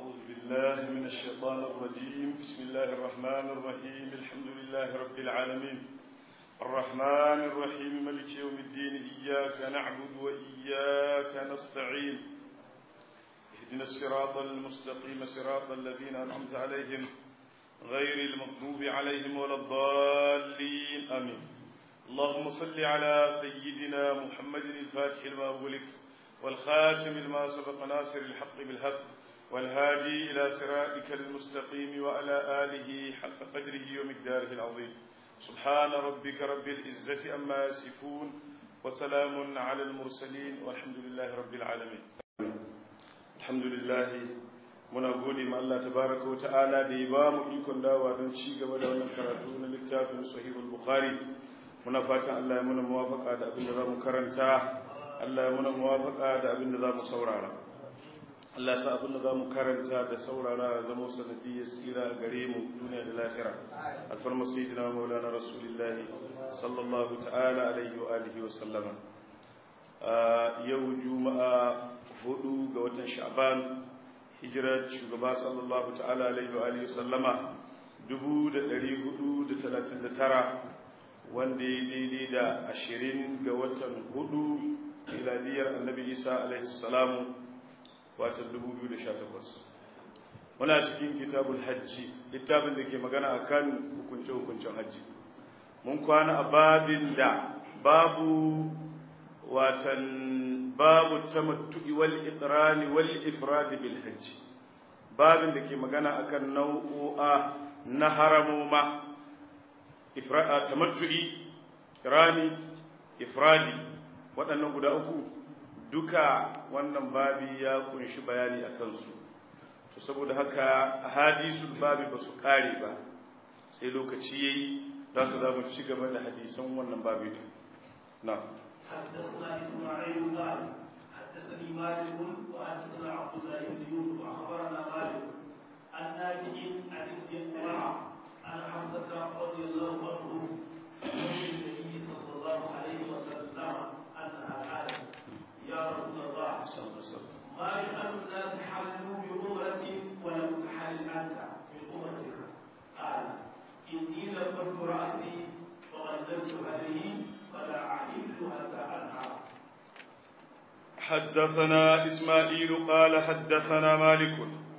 أعوذ بالله من الشيطان الرجيم بسم الله الرحمن الرحيم الحمد لله رب العالمين الرحمن الرحيم ملك يوم الدين إياك نعبد وإياك نستعين اهدنا الصراط المستقيم صراط الذين أنعمت عليهم غير المغضوب عليهم ولا الضالين آمين اللهم صل على سيدنا محمد الفاتح لما أغلق والخاتم لما سبق ناصر الحق بالحق والهادي إلى صراطك المستقيم وعلى آله حق قدره ومقداره العظيم سبحان ربك رب العزة أما يصفون وسلام على المرسلين والحمد لله رب العالمين الحمد لله muna gode ma Allah tabaraka wa ta'ala da ya ba mu ikon dawa don ci gaba da wannan karatu na littafin sahihul bukhari muna fatan Allah ya muna muwafaka da abin da za mu karanta Allah ya muna muwafaka da abin da za mu saurara Allah ya sa abin da za mu karanta da saurara ya zama sanadiyyar tsira gare mu duniya da lahira alfarma sayyidina maulana rasulullah sallallahu ta'ala alaihi wa alihi wa sallama yau juma'a hudu ga watan sha'ban hijirar shugaba sallallahu ta'ala alaihi wa alihi sallama 1439 wanda ya daidai da ashirin ga watan hudu miladiyar annabi isa alaihi salamu watan 2018 muna cikin kitabul hajji littafin da ke magana akan hukunce-hukuncen hajji mun kwana a babin da babu watan babu tamattu'i wal iqrani wal ifrad bil hajj babin da ke magana akan nau'o'a na haramuma ifrada tamattu'i iqrani ifradi waɗannan guda uku duka wannan babi ya kunshi bayani akan su to saboda haka hadisul babi ba su kare ba sai lokaci yayi don haka za mu ci gaba da hadisan wannan babi din na'am حدثنا اسماعيل قال حدثني مالك وحدثنا عبد الله بن يوسف اخبرنا مالك عن نافع عن ابن عمر عن حفصه رضي الله عنه عن النبي صلى الله عليه وسلم انها قالت يا رسول الله ما شأن الناس حلوا بعمرة ولم تحل أنت من أمتك قال إني لبرت رأسي وغللت هذه فلا أحل حتى أنحر حدثنا إسماعيل قال حدثنا مالك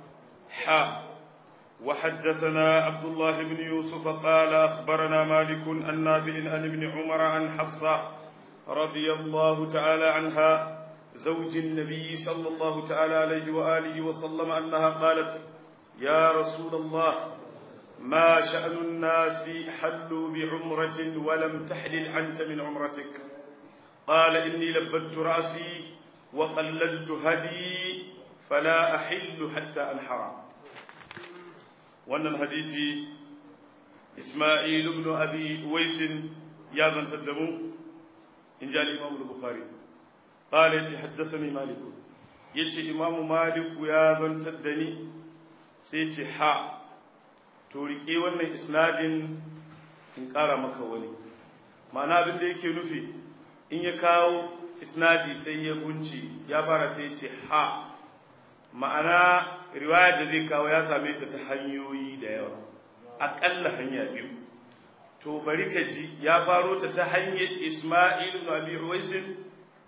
حا وحدثنا عبد الله بن يوسف قال أخبرنا مالك عن نافع عن ابن عمر عن حفصة رضي الله تعالى عنها زوج النبي صلى الله تعالى عليه وآله وسلم أنها قالت يا رسول الله ما شأن الناس حلوا بعمرة ولم تحلل أنت من عمرتك قال إني لبدت رأسي وقللت هدي فلا أحل حتى أنحر وأن الحديث إسماعيل بن أبي ويس يا ذن تدمو إن جاء الإمام البخاري قال يتي حدثني مالك يتي إمام مالك يا ذن تدني سيتي حا to riƙe wannan isnadin in ƙara maka wani ma'ana abin da yake nufi in ya kawo isnadi sai ya gunci ya fara sai ce ha ma'ana riwayar da zai kawo ya same ta ta hanyoyi da yawa aƙalla hanya biyu to bari ka ji ya faro ta ta hanyar isma'il ibn abi uwaisin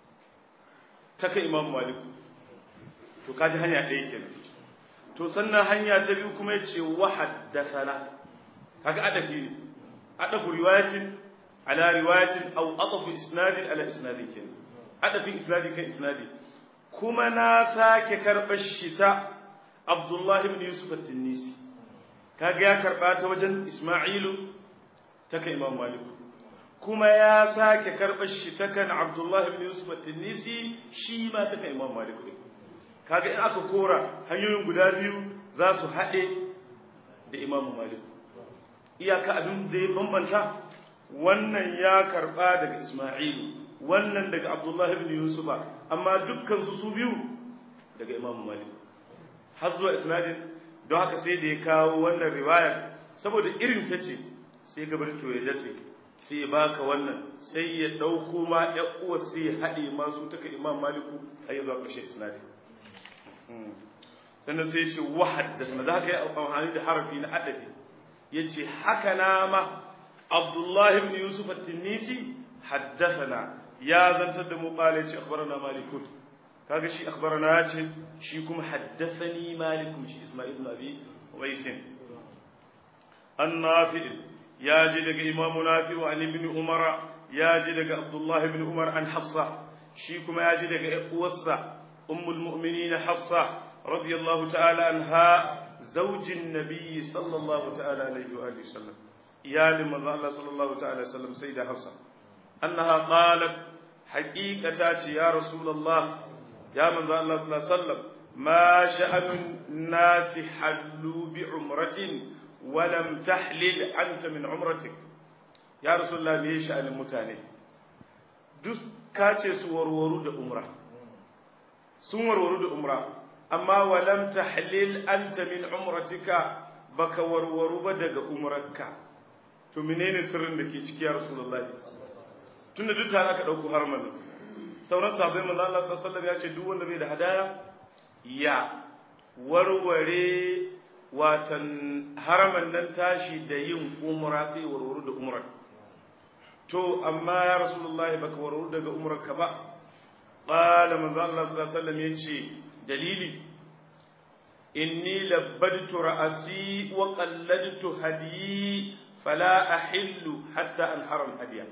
ta kai imam malik to kaji hanya ɗaya kenan to sannan hanya ta biyu kuma yace wa haddathana kaga adafi ne adafu riwayatin ala riwayatin aw adafu isnadin ala isnadin ken adafi isnadi kan isnadi kuma na sake karbar shi ta Abdullah ibn Yusuf at-Tinisi kaga ya karba ta wajen Isma'ilu ta kan Imam Malik kuma ya sake karbar shi ta kan Abdullah ibn Yusuf at-Tinisi shi ma ta kan Imam Malik kaga in aka kora hanyoyin guda biyu za su haɗe da imamu malik iyaka abin da ya bambanta wannan ya karɓa daga isma'ilu wannan daga abdullah ibn yusufa amma dukkan su su biyu daga imamu malik har zuwa isnadin don haka sai da ya kawo wannan riwayar saboda irin ta ce sai gabar to ya dace sai ya baka wannan sai ya ɗauko ma ɗan uwa sai ya haɗe masu taka imam maliku har ya zuwa ƙarshe isnadin sannan sai ya ce wa haddathana da haka ya amfani da harafi na adafi yace haka na ma Abdullah ibn Yusuf at-Tinisi haddathana ya zantar da mu qala yace akhbarana malikun kaga shi akhbarana yace shi kuma haddathani malikun shi Isma'il ibn Abi Uwaisin النافع يا جدك إمام نافع عن ابن عمر يا جدك عبد الله بن عمر عن حفصة شيكم يا جدك إقوصة أم المؤمنين حفصة رضي الله تعالى عنها زوج النبي صلى الله تعالى عليه وآله وسلم يا لمن الله صلى الله تعالى وسلم سيدة حفصة أنها قالت حقيقة يا رسول الله يا من الله صلى الله عليه وسلم ما شأن الناس حلوا بعمرة ولم تحلل أنت من عمرتك يا رسول الله me sha'anin mutane duk ka ce su warwaru da umra sun warwaru da umra amma walam tahlil anta min umratika baka warwaru ba daga umrarka to menene sirrin da ke ciki ya rasulullahi tunda duk tare aka dauko harman sauran sahabbai manzo Allah sallallahu alaihi wasallam ya ce duk wanda bai da hadaya ya warware watan haraman nan tashi da yin umra sai warware da umrar to amma ya rasulullahi baka warware daga umrarka ba qala manzo Allah sallallahu alaihi wasallam yace dalili inni labbadtu ra'asi wa qalladtu hadiyi fala ahillu hatta anhara hadiya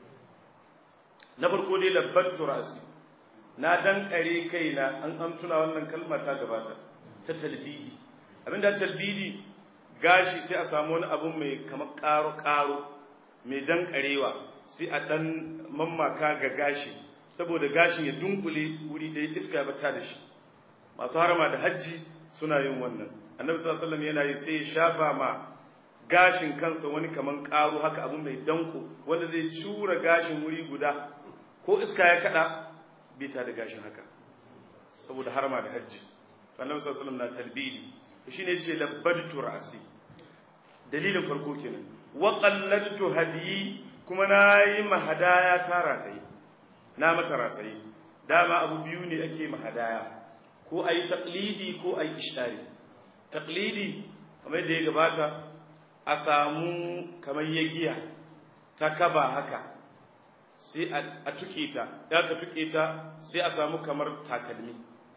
na farko dai labbadtu ra'asi na dan kare kaina an amtuna wannan kalma ta gabata ta talbidi abinda talbidi gashi sai a samu wani abu mai kamar karo karo mai dan karewa sai a dan mammaka ga gashi saboda gashin ya dunkule wuri ɗaya iska ya bata da shi masu harama da hajji suna yin wannan annabi sallallahu alaihi wasallam yana yi sai ya shafa ma gashin kansa wani kaman karo haka abu mai danko wanda zai cura gashin wuri guda ko iska ya kada bita da gashin haka saboda harama da hajji annabi sallallahu alaihi wasallam na talbidi shine yace labbadtu ra'si dalilin farko kenan wa qalladtu hadiyi kuma nayi mahadaya tara tayi na mata ratayi dama abu biyu ne ake mahadaya ko ayi taqlidi ko ayi ishari taqlidi kamar da ya gabata a samu kamar yagiya ta kaba haka sai a tuke ta ya ka tuke ta sai a samu kamar takalmi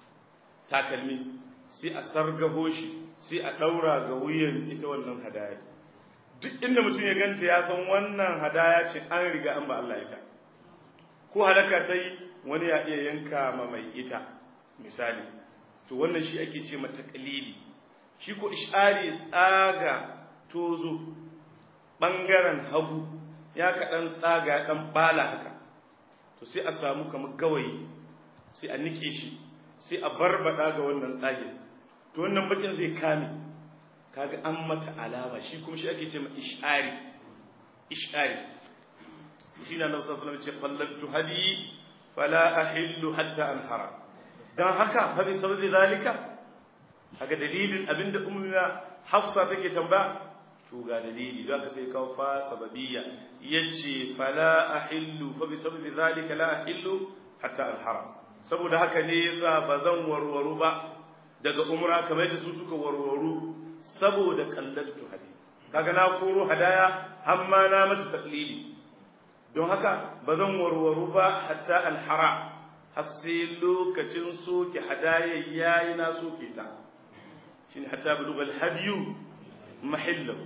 takalmi sai a sargaho shi sai a daura ga wuyan ita wannan hadaya duk inda mutum ya ganta ya san wannan hadaya ce an riga an ba Allah ita ko halaka ta yi wani ya iya yanka ma mai ita misali to wannan shi ake ce mata kalili shi ko ishari tsaga tozo ɓangaren hagu ya kaɗan tsaga ɗan ɓala haka to sai a samu kamar gawayi sai a nike shi sai a barbaɗa ga wannan tsage to wannan bakin zai kame kaga an mata alama shi kuma shi ake ce ma ishari ishari shi na nan sassanar ce fallatu hadi fala ahillu hatta anhara dan haka fa bi sababi zalika haka dalilin abinda ummuna hafsa take tambaya to ga dalili za ka sai kawo fa sababiyya yace fala ahillu fa bi sababi zalika la ahillu hatta anhara saboda haka ne yasa bazan warwaru ba daga umra kamar da su suka warwaru saboda kallatu hadi kaga na koro hadaya amma na mata taqlidi don haka ba zan warwaru ba hatta alhara har sai lokacin soke hadaya yayi na soke ta shine hatta bulugha alhadiyu mahillahu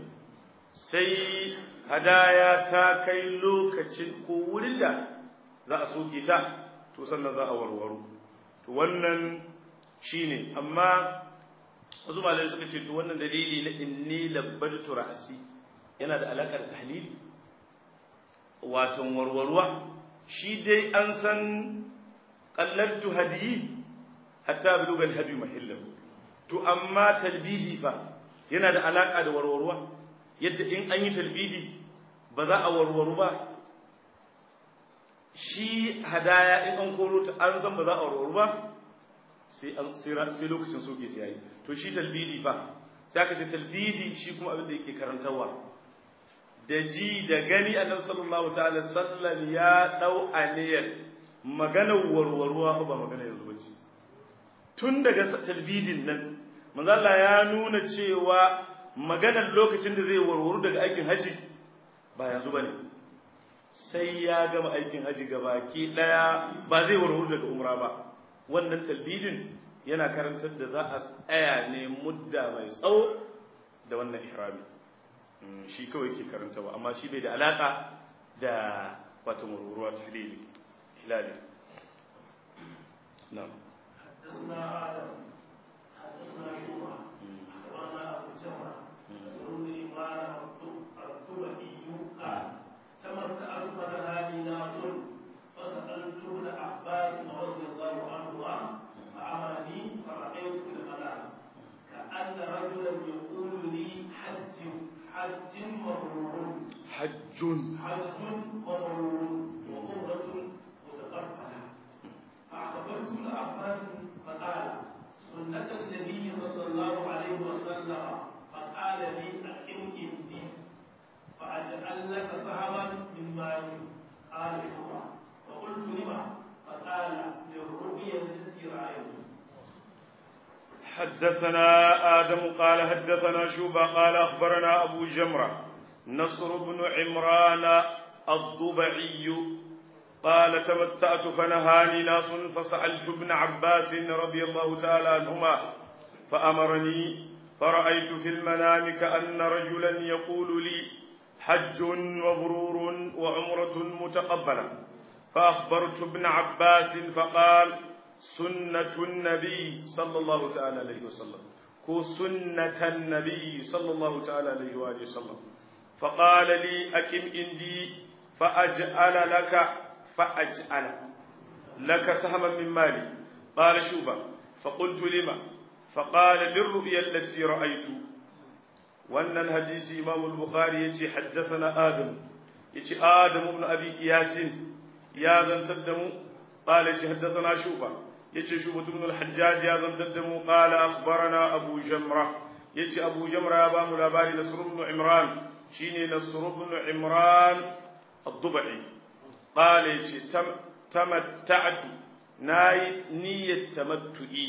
sai hadaya ta kai lokacin ko wurin da za a soke ta to sannan za a warwaru to wannan shine amma wasu malamai suka ce to wannan dalili na inni labbadtu ra'si yana da alakar tahlili watan warwarwa shi dai an san qallartu hadiyi hatta buluga alhadi mahillahu to amma talbidi fa yana da alaka da warwarwa yadda in an yi talbidi ba za a warwaru ba shi hadaya in an koro ta an san ba za a warwaru ba sai an sai lokacin soke ta yayi to shi talbidi fa sai aka ce talbidi shi kuma abin da yake karantarwa da ji da gani annabi sallallahu ta'ala sallam ya dau aniyar maganar warwarwa ba magana yanzu bace tun daga talbidin nan manzo Allah ya nuna cewa maganar lokacin da zai warwaru daga aikin haji ba yanzu bane sai ya gama aikin haji gabaki daya ba zai warwaru daga umra ba wannan talbidin yana karantar da za a tsaya ne mudda mai tsawo da wannan ihrami shi kawai ke karantawa amma shi bai da alaka da wata murmuruwa ta hilali hilali na'am حدثنا آدم حدثنا شوبة أخبرنا أبو جمرة سرور إمران الطبئي قال تمتعت فنهاني ناس فسألت ابن عباس رضي الله عنهما فأمرني فرأيت في المنام كأن رجلا يقول لي حج حج مبرور حج حج مبرور وعمرة متقبلة فأخبرت ابن عباس فقال سنة النبي صلى الله عليه وسلم فقال لي أقم عندي فأجعل لك سهما من مالي قال شوى فقلت لما فقال للرؤيا التي رأيت حدثنا آدم قال حدثنا شوبة قال أخبرنا أبو جمرة نصر بن عمران الضبعي قال تمتعت فنهاني ناس فسألت ابن عباس رضي الله تعالى عنهما فأمرني فرأيت في المنام كأن رجلا يقول لي حج مبرور وعمرة متقبلة فأخبرت ابن عباس فقال سنة النبي صلى الله تعالى عليه وسلم كو سنة النبي صلى الله تعالى عليه وآله وسلم فقال لي أكم عندي فأجعل لك فأجعل لك سهما من مالي قال شوبا فقلت لما فقال للرؤيا التي رأيت وأن الحديث إمام البخاري يتي حدثنا آدم يتي آدم بن أبي إياس يا ذن تدم قال يتي حدثنا شوبا يتي شوبة بن الحجاج يا ذن تدم قال أخبرنا أبو جمرة يتي أبو جمرة يا بام الأباري نصر بن عمران شيني نصر بن عمران الضبعي قال يتي تم تمتعت ناي نية تمتعي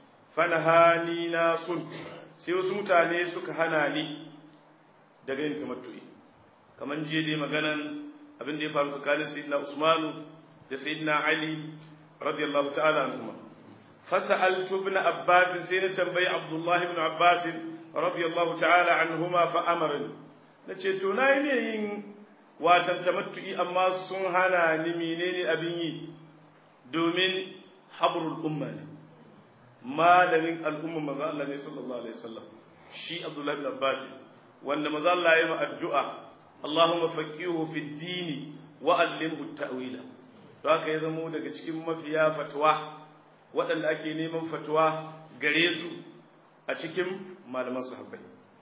fanahani na sun sai wasu mutane suka hana ni daga yin tamattu'i kamar jiya dai maganan abin da ya faru tsakanin sayyidina Usmanu da sayyidina Ali radiyallahu ta'ala anhuma fasa'altu ibn Abbas sai na tambayi Abdullah ibn Abbas radiyallahu ta'ala anhuma fa amarni nace to nayi ne yin watan tamattu'i amma sun hana ni menene abin yi domin habrul umma ne malamin al'umma maza Allah ne sallallahu alaihi wasallam shi Abdullah ibn Abbas wanda maza Allah ya yi addu'a Allahumma faqihu fi dini wa allimhu ta'wila to haka ya zamo daga cikin mafiya fatwa waɗanda ake neman fatwa gare su a cikin malaman sahabbai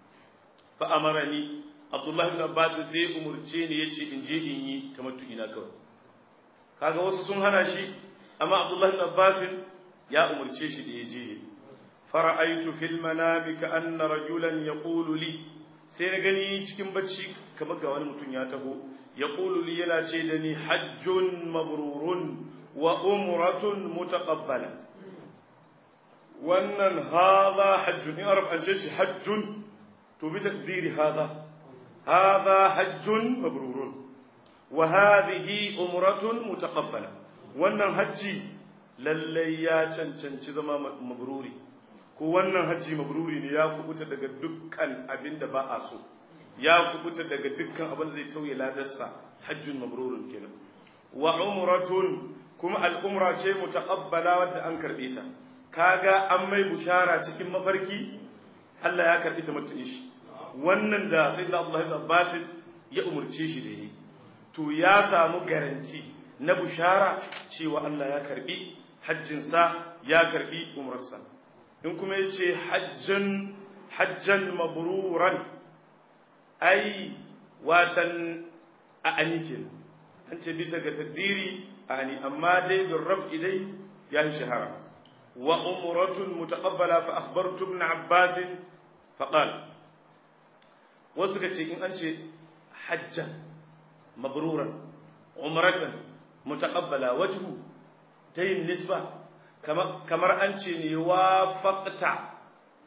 fa amarani Abdullah ibn Abbas sai umurce ni yace in je in yi tamattu ina kawai kaga wasu sun hana shi amma Abdullah ibn Abbas ya umarce shi da ya je fara'aitu fil manami ka anna rajulan yaqulu li sai na gani cikin bacci kamar ga wani mutum ya taho yaqulu li yana ce da ni hajjun mabrurun wa umratun mutaqabbala wannan hadha hajjun in arab an ce shi hajjun to bi takdiri hadha hadha hajjun mabrurun wa hadhihi umratun mutaqabbala wannan hajji lallai ya cancanci zama mabruri ko wannan hajji mabruri ne ya kubuta daga dukkan abin da ba a so ya kubuta daga dukkan abin da zai tauye ladarsa hajjun mabrurun kenan wa umratun kuma al'umra ce mutaqabbala wadda an karbe ta kaga an mai bushara cikin mafarki Allah ya karbi ta mutum shi wannan da sayyidina Abdullah ibn Abbas ya umurce shi da yi to ya samu garanti na bushara cewa Allah ya karbi hajjinsa ya karbi umrarsa in kuma ya ce hajjan hajjan mabruran ai watan a anikin an ce bisa ga takdiri a ani amma dai bin raf'i dai ya yi shahara wa umratun mutaqabbala fa akhbartu ibn abbas fa qala wasu ka ce in an ce hajjan mabruran umratan mutaqabbala wajhu ta yin nisba kamar an ce ne wa faƙta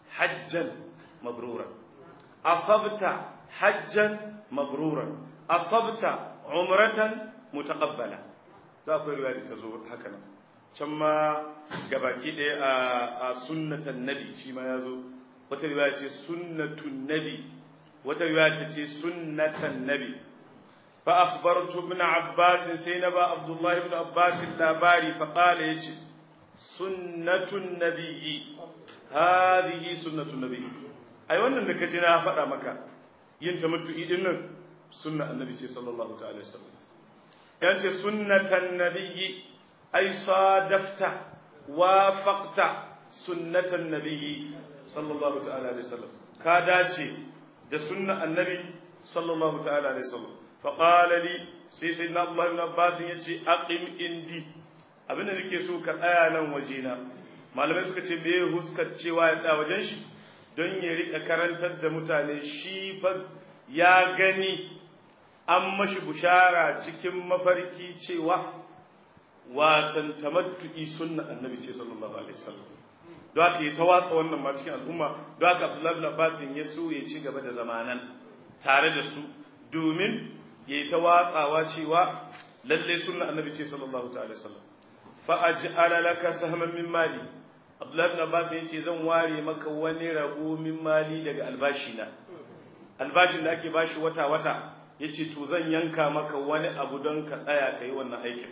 hajjan mabruran asabta hajjan mabruran asabta umratan mutaqabbala za akwai riwaya ta zo haka nan can ma gabaki ɗaya a sunnatan nabi shi ma ya zo wata riwaya ce sunnatun nabi wata riwaya ta ce sunnatan nabi fa akhbartu ibn abbas sai na ba abdullahi ibn abbas labari fa qala yace sunnatun nabiyyi hadhihi sunnatun nabiyyi ai wannan da kaji na faɗa maka yin tamattu'i din nan sunna annabi ce sallallahu ta'ala alaihi wasallam yace sunnatan nabiyyi ai sadafta wafaqta sunnatan nabiyyi sallallahu ta'ala alaihi wasallam ka dace da sunna annabi sallallahu ta'ala alaihi wasallam fa qala li sai sayyidina abdullah ibn abbas yace aqim indi abinda nake so ka tsaya nan wajena malamai suka ce me huskar cewa ya tsaya wajen shi don ya rika karantar da mutane shi fa ya gani an mashi bushara cikin mafarki cewa watan tamattu'i sunna annabi ce sallallahu alaihi wasallam don haka ya tawatsa wannan ma cikin al'umma don haka abdullahi bin abbas ya so ya ci gaba da zamanan tare da su domin ya yi tawatsawa cewa lalle sunna annabi ce sallallahu alaihi wasallam fa aj'ala laka sahman min mali abdullahi bin abbas ya ce zan ware maka wani rabo min mali daga albashi na albashin da ake bashi wata wata yace to zan yanka maka wani abu don ka tsaya kai wannan aikin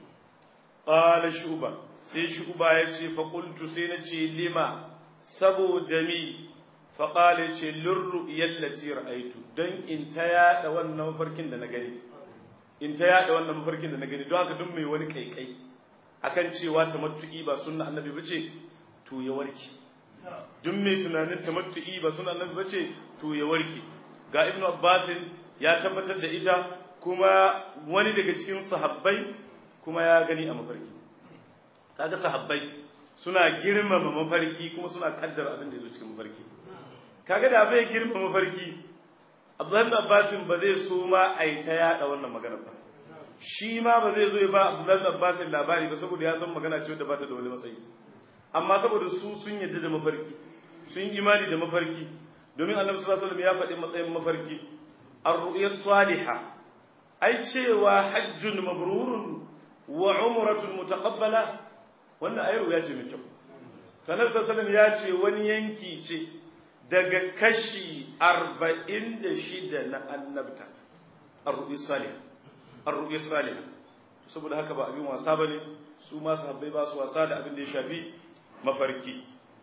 qala shuba sai shuba yace fa qultu sai nace lima saboda mi fa qala yace lirru yallati ra'aitu dan in ta yada wannan mafarkin da na gani in ta yada wannan mafarkin da na gani don haka duk mai wani kaikai akan cewa tamattu'i ba sunna annabi bace to ya warke duk mai tunanin tamattu'i ba sunna annabi bace to ya warke ga ibnu abbas ya tabbatar da ita kuma wani daga cikin sahabbai kuma ya gani a mafarki kaga sahabbai suna girmama mafarki kuma suna kaddara abin da yazo cikin mafarki kaga da bai girmama mafarki Abdullahi Abbas ba zai so ma ai ta yada wannan magana ba shi ma ba zai zo ya ba Abdullahi Abbas labari ba saboda ya san magana ce wadda ba ta da wani matsayi amma saboda su sun yadda da mafarki sun imani da mafarki domin Annabi sallallahu alaihi wasallam ya faɗi matsayin mafarki ar-ru'ya salihah ai cewa hajjun mabrurun wa umratun mutaqabbala wannan ayar ya ce mai kyau sanar sallallahu ya ce wani yanki ce daga kashi arba'in da shida na annabta ar-ru'ya salihah ar-ru'ya salihah saboda haka ba abin wasa bane su ma sahabbai ba su wasa da abin da ya shafi mafarki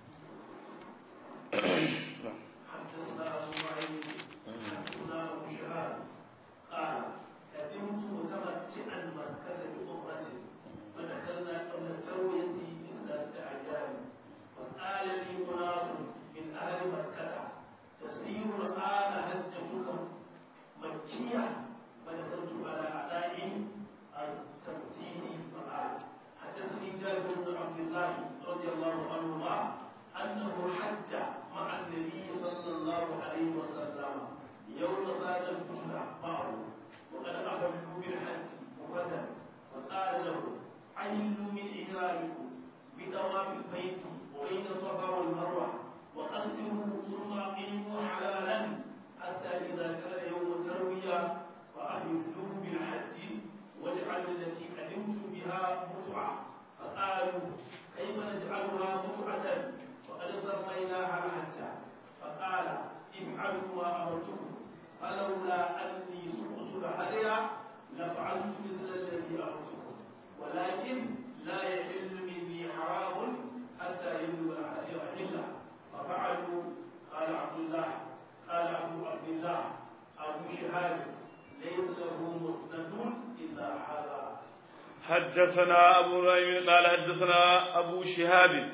حدثنا أبو نعيم قال حدثنا أبو شهاب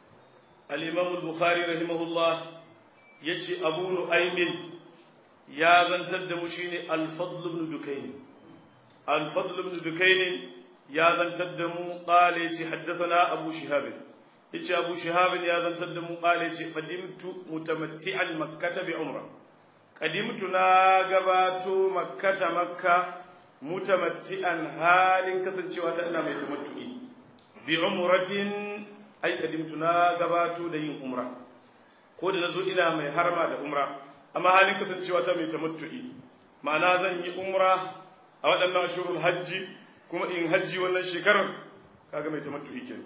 الإمام البخاري رحمه الله يجي أبو نعيم يا من تدمشين الفضل بن دكين الفضل بن دكين يا من تدمو قال يجي حدثنا أبو شهاب يجي أبو شهاب يا من تدمو قال يجي قدمت متمتعا مكة بعمرة قدمت ناقبات مكة مكة mutamatti'an halin kasancewa ta ina mai tamattu'i bi umratin ay qadimtu na gabato da yin umra ko da nazo ina mai harma da umra amma halin kasancewa ta mai tamattu'i ma'ana zan yi umra a waɗannan ashurul hajji kuma in hajji wannan shekarar kaga mai tamattu'i kenan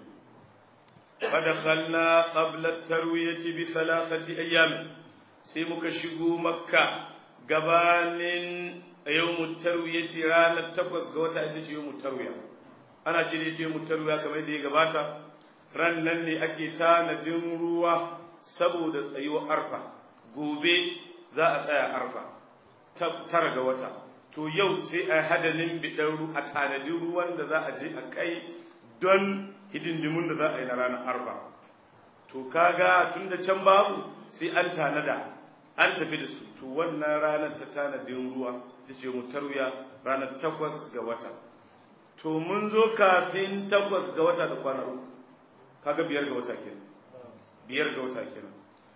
فدخلنا قبل التروية بثلاثة أيام سيمك شقو مكة قبان يوم التروية رانا التقوز قوتا أتش يوم التروية أنا شريت يوم التروية كما يدي قباتا رنني أكيتان دمروا سبود أيوة أرفع قوبي za a tsaya arfa tara ga wata to yau sai a hadalin bidan a tanadin ruwan da za a je a kai don hidindimun da za a yi na ranar arfa to kaga tun da can babu sai an tanada an tafi da su to wannan ranar ta tanadin ruwa ta ce mu tarwiya ranar takwas ga wata to mun zo kafin takwas ga wata da kwana uku kaga biyar ga wata kenan biyar ga wata kenan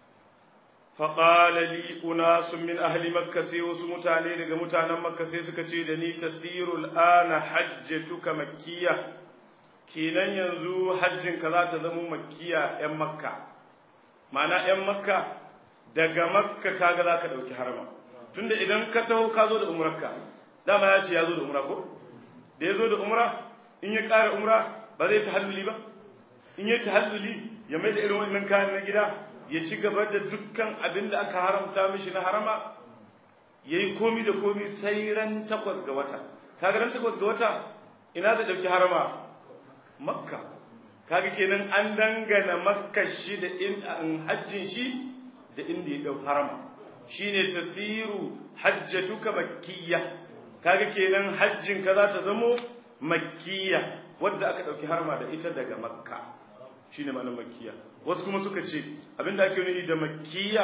فقال لي أناس من أهل مكة سيوس متاني لغا متانا مكة سيسك تشيدني تسير الآن حجتك مكية kenan yanzu hajjinka za ta zama makkiya 'yan makka ma'ana 'yan makka daga makka kaga za ka ɗauki harama tunda idan ka taho ka zo da umrarka dama ya ce ya zo da umra ko da ya zo da umra in ya ƙara umra ba zai ta halluli ba in ya ta halluli ya mai da irin wannan kayan na gida ya ci gaba da dukkan abin da aka haramta mishi na harama ya yi komi da komi sai ran takwas ga wata kaga ran takwas ga wata ina da ɗauki harama makka kaga kenan an dangana makka shi da in hajjin shi da inda ya dau harama shine tasiru hajjatuka makkiyya kaga kenan hajjin ka za ta zamo makkiyya wadda aka dauki harama da ita daga makka shine ma'anar makkiyya wasu kuma suka ce abinda ake nufi da makkiyya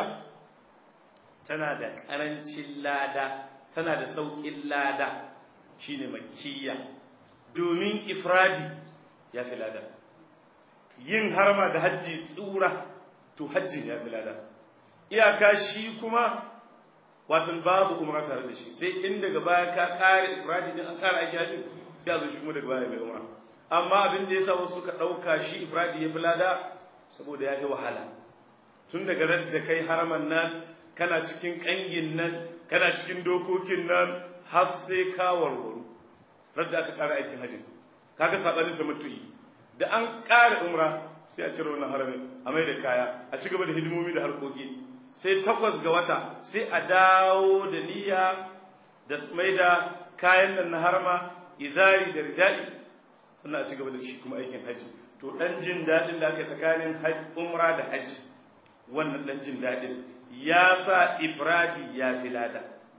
tana da karancin lada tana da saukin lada shine makkiyya domin ifradi ya fi lada yin harma da hajji tsura to hajjin ya fi lada iyaka shi kuma watan babu umra tare da shi sai in daga baya ka kare ifradi din an kara aiki hajji sai a zo shi kuma daga baya mai umra amma abin da yasa wasu suka dauka shi ifradi ya fi lada saboda ya yi wahala tun daga ran da kai haraman nan kana cikin kangin nan kana cikin dokokin nan har sai ka warwaru radda aka kara aikin hajji kaga sabanin ta mutu'i da an ƙara umra sai a cire wannan haramin a mai da kaya a ci gaba da hidimomi da harkoki sai takwas ga wata sai a dawo da niyya da mai da kayan nan na harama izari da ridai sannan a ci gaba da shi kuma aikin haji to dan jin daɗin da aka tsakanin umra da haji wannan dan jin daɗin ya sa ifradi ya fi lada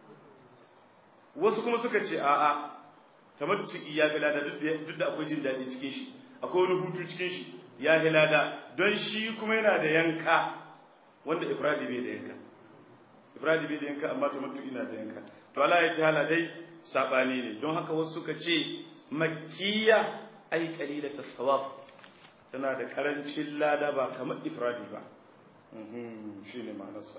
wasu kuma suka ce a'a tamattu'i ya fi lada duk da akwai jin daɗi cikin shi akwai wani hutu cikin shi ya fi lada don shi kuma yana da yanka wanda ifradi bai da yanka ifradi bai da yanka amma tamattu'i na da yanka to Allah ya hala dai sabani ne don haka wasu suka ce makkiya ai qalilat as-sawab tana da karancin lada ba kamar ifradi ba shine ma'anarsa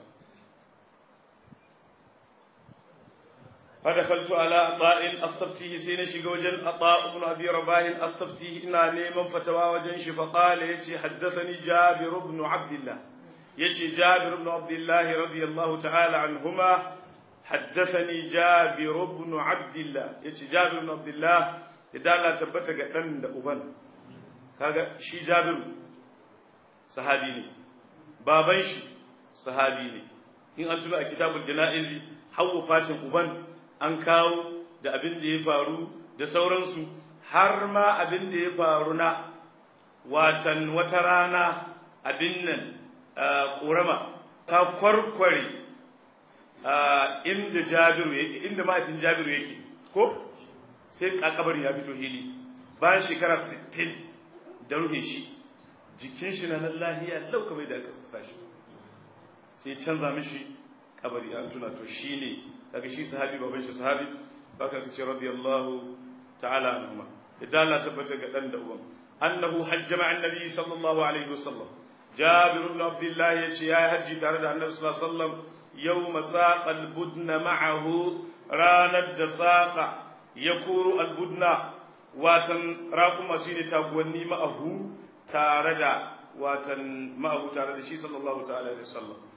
فدخلت على عطاء استفتيه سين شيغا وجن عطاء بن ابي رباح استفتيه انا نيمن فتوى وجن شي فقال يجي حدثني جابر بن عبد الله يجي جابر بن عبد الله رضي الله تعالى عنهما حدثني جابر بن عبد الله يجي جابر بن عبد الله idan Allah tabbata ga dan da uban kaga shi Jabir sahabi ne baban shi sahabi ne in an tuna a kitabul janaizi hawa fatin uban an kawo da abin da ya faru da sauransu har ma abin da ya faru na watan wata rana abin nan ƙorama ta kwarkware inda jabiru yake inda mahaifin jabiru yake ko sai kakabar ya fito hili bayan shekara 60 da ruhe shi jikin shi na nan lahiya lauka mai da aka sasa shi sai canza mishi kabari an tuna to shine daga shi sahabi baban shi sahabi baka kace radiyallahu ta'ala anhuma idan Allah tabbata ga dan da uban annahu hajja ma'a annabi sallallahu alaihi wasallam jabir ibn abdullah yace ya haji tare da annabi sallallahu alaihi wasallam yawma saqa al-budna ma'ahu ranar da saqa yakuru al-budna watan raquma shine taguwanni ma'ahu tare da watan ma'ahu tare da shi sallallahu ta'ala alaihi wasallam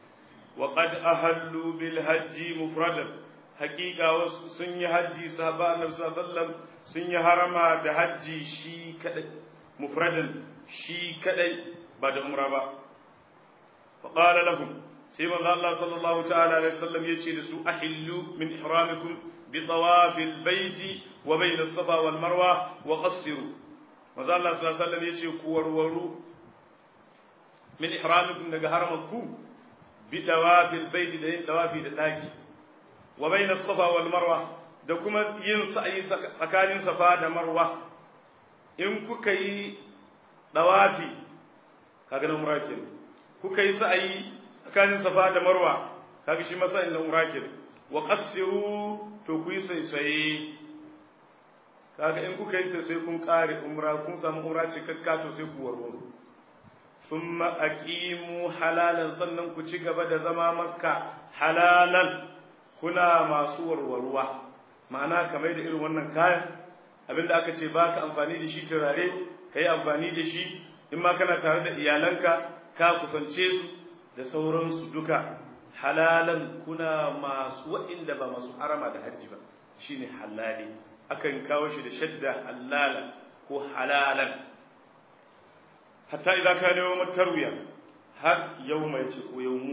وقد أهلوا بالهج مفردا حقيقة سن هجي صحابة النبي صلى الله عليه وسلم سن هرما ده هجي شي كدي مفردا شي كدي بعد عمره فقال لهم سيما الله صلى الله تعالى عليه وسلم يجي لسو أحلوا من إحرامكم بطواف البيت وبين الصفا والمروة وقصروا maza Allah sallallahu alaihi wasallam yace ku warwaru min ihramikum daga haramanku bi dawafil bait da yin dawafi da daki wa bayna safa wal marwa da kuma yin sa'i tsakanin safa da marwa in kuka yi dawafi kaga na umra kenan kuka yi sa'i tsakanin safa da marwa kaga shi masa inda umra kenan wa qassiru to ku yi sai kaga in kuka yi sai kun kare umra kun samu umra cikakka to sai ku warwaro thumma aqimu halalan sannan ku ci gaba da zama makka halalan kuna masu warwarwa ma'ana kamar da irin wannan kayan abinda aka ce baka amfani da shi turare kai amfani da shi in ma kana tare da iyalanka ka kusance su da sauransu duka halalan kuna masu wa'inda ba masu harama da hajji ba shine halali akan kawo shi da shadda halala ko halalan hatta idan ka ne yawon tarwiya har yawma yace ko yawmu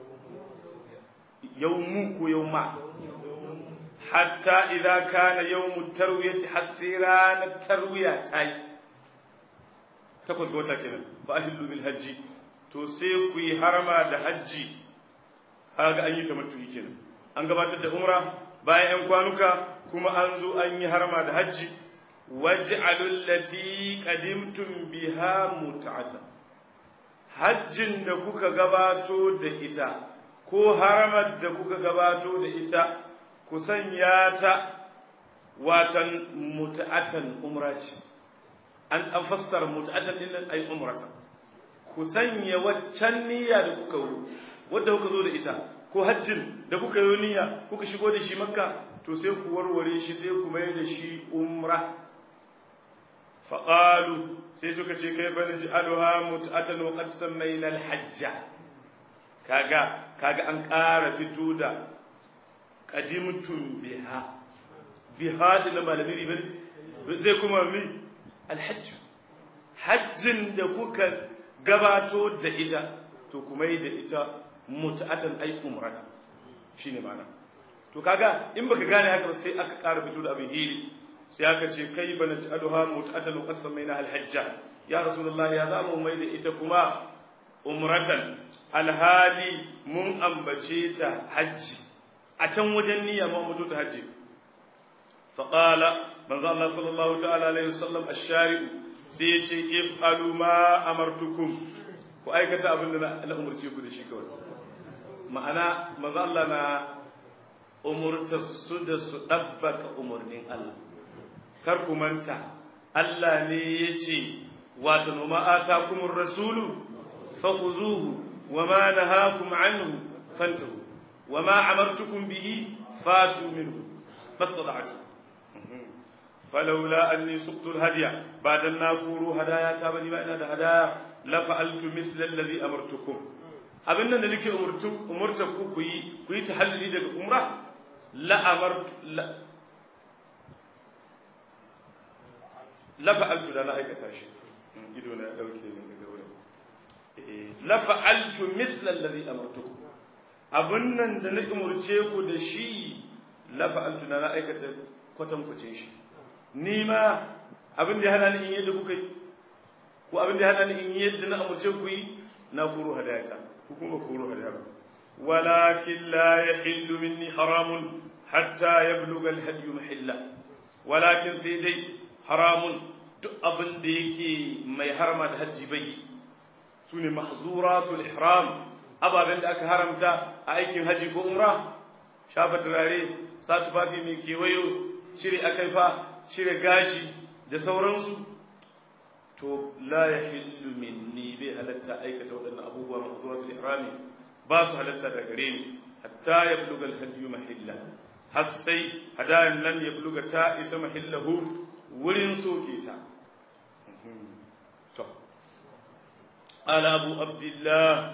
yawmu ko yawma hatta idan kana yawmu tarwiyati har sai ranar tarwiya ta yi takwas ga wata kenan fa ahillu bil hajji to sai ku yi harama da hajji kaga an yi tamattu'i kenan an gabatar da umra bayan yan kwanuka kuma an zo an yi harama da hajji waj'alul lati qadimtum biha mut'ata hajjin da kuka gabato da ita ko haramar da kuka gabato da ita ku sanya ta watan mut'atan umra ce an fassara mut'atan din nan ay umrata ku sanya waccan niyya da kuka yi wadda kuka zo da ita ko hajjin da kuka yi niyya kuka shigo da shi makka to sai ku warware shi sai ku mai da shi umra faƙalu sai suka ce kai fa naji aluha mut'atan wa qad sammayna al-hajja kaga kaga an ƙara fito da qadimtum biha biha da malami riban zai kuma mi al-hajj hajjin da kuka gabato da ita to kuma yi da ita mut'atan ay umrata shine ma'ana to kaga in baka gane haka sai aka ƙara fito da abin hili sai aka ce kai bana ta'aluha mut'atan wa qad samaina al-hajja ya rasulullahi ya zamu mai da ita kuma umratan alhali mun ambace ta hajji a can wajen niyya mun mutu ta hajji fa qala manzo Allah sallallahu ta'ala alaihi wasallam ash-shari'u sai ya ce if'alu ma amartukum ku aikata abin da na umurce ku da shi kawai ma'ana manzo Allah na umurta su da su ɗabbaka umarnin Allah. Kar ku manta, Allah ne ya ce, Wata noma ata kuma rasulu, faƙuzuhu, wa ma na hakum anhu fantahu, wa ma amartukum bihi fatu minhu, fatsada'atu. فلولا أني سقت الهدي بعد أن نقول هدايا تابني ما إنا هدايا لفعلت مثل الذي أمرتكم abin nan da nake umurta ku ku yi ku yi tahalluli daga umra la amartu la fa'altu da na aikata shi ido na dauke ne daga wurin la fa'altu mithla alladhi amartukum abin nan da na umurce ku da shi la fa'altu da na aikata kwatan kwace shi ni ma abin da ya hana ni in yadda kuka yi ko abin da ya hana ni in yadda na umurce ku yi na kuro hadayata kuma kuro hadaya walakin la yahillu minni haramun hatta yablugha al-hadi mahilla walakin sai dai haramun duk abin da yake mai harama da hajji bai sune mahzuratul ihram ababen da aka haramta a aikin haji ko umra shafa turare sa tufafi mai kewayo cire akaifa cire gashi da sauransu to la yahillu minni bai halatta aikata waɗannan abubuwa mahzuratul ihrami ba su halatta da gare ni hatta yabluga al-hadi mahilla har sai hadayan nan yabluga ta isa mahillahu wurin soke ta to ala abu abdullah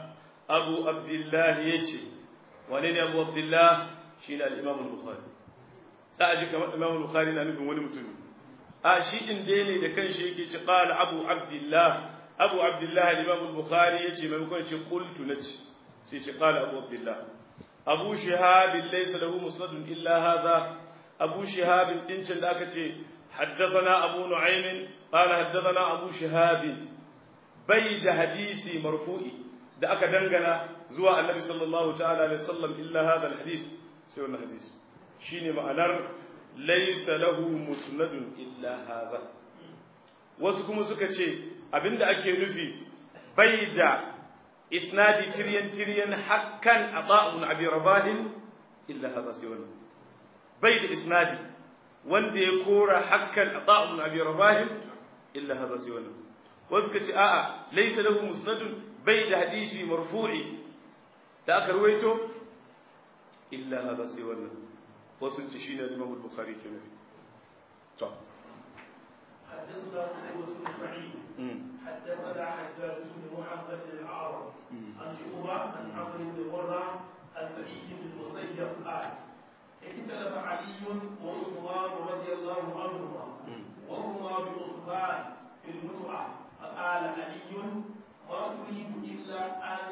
abu abdullah yace wane ne abu abdullah shine al-imam al-bukhari sai aji kamar imam al-bukhari na nufin wani mutum a shi din dai ne da kanshi yake ce qala abu abdullah abu abdullah al-imam al-bukhari yace maimakon ce qultu nace sai ce qala abu abdullah abu shihab laysa lahu musnadun illa hadha abu shihab din can da aka ce حدثنا أبو نعيم قال حدثنا أبو شهاب بيد حديثي مرفوعي da aka dangana zuwa annabi sallallahu ta'ala alaihi wasallam illa hadha alhadith sai wannan hadisi shine ma'anar laysa lahu musnadun illa hadha wasu kuma suka ce abinda ake nufi bai da isnadi tiryan tiryan hakkan ata'un abi rabahin illa hadha sai wannan bai da isnadi wanda ya kora hakkan ata'un abi rabahin illa hadha sai wannan wasu ka ce a'a laysa lahu musnadun bai da hadisi marfu'i da aka ruwaito illa hada sai wannan wasu ce shine Imam Bukhari ke nufi to حدثنا قتيبة بن سعيد حدثنا حجاج بن محمد الأعرج عن شعبة عن عمرو بن مرة عن سعيد بن المسيب قال اختلف علي وعثمان رضي الله عنهما وهما بعثمان في المتعة فقال علي ما تريد إلا أن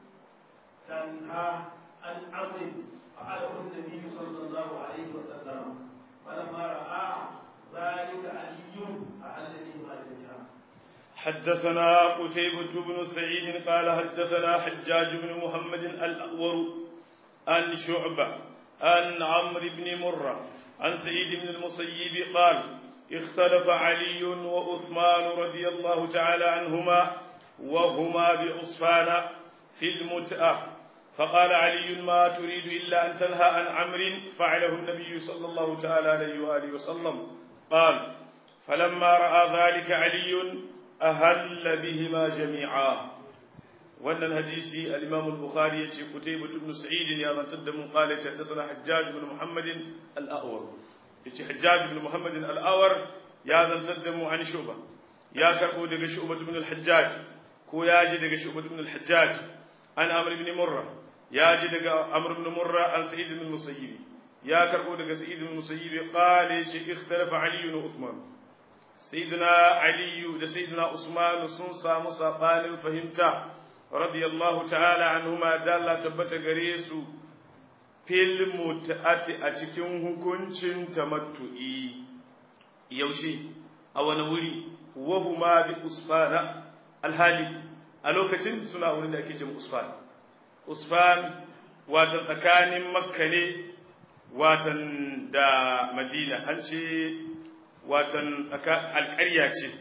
تنهى عن أمر فعله النبي صلى الله عليه وسلم فلما رأى ذلك علي أعلني ما جميعا حدثنا قتيبة بن سعيد قال حدثنا حجاج بن محمد الأور عن شعبة عن عمرو بن مرة عن سعيد بن المسيب قال اختلف علي وعثمان رضي الله تعالى عنهما وهما بعصفان في المتأة فقال علي ما تريد إلا أن تنهى عن عمر فعله النبي صلى الله تعالى عليه وآله وسلم قال فلما رأى ذلك علي أهل بهما جميعا وأن الحديث الإمام البخاري كتيبة بن سعيد يا من تدم قال حدثنا حجاج بن محمد الأأور حجاج بن محمد الأأور يا من تدم عن شعبة يا كربو دغ شعبة بن الحجاج ko ya ji daga Shu'bah ibn al-Hajjaj an Amr ibn Murra ya ji daga Amr ibn Murra an Sa'id ibn Musayyib ya karbo daga Sa'id ibn Musayyib qala shi ikhtalafa Ali wa Uthman Sayyidina Ali da Sayyidina Usman sun samu sabanin fahimta radiyallahu ta'ala anhuma da Allah tabbata gare su fil mut'ati a cikin hukuncin tamattu'i yaushe a wani wuri wa huma bi usfana alhali a lokacin suna wurin da ake ce usfan usfan watan tsakanin makka ne watan da madina an ce watan alƙarya ce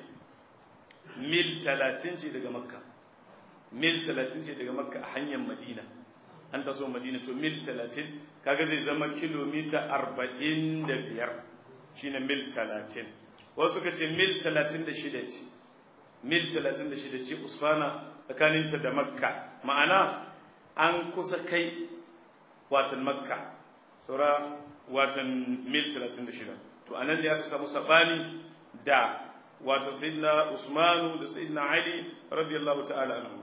mil talatin ce daga makka mil talatin ce daga makka a hanyar madina an taso madina to mil talatin kaga zai zama kilomita arba'in da biyar shine mil talatin wasu ka ce mil talatin da shida ce mil talatin da shida ce usfana tsakaninta da makka ma'ana an kusa kai watan makka saura watan mil talatin da shida to anan ne aka samu sabani da watan sayyidina usmanu da sayyidina ali radiyallahu ta'ala anhu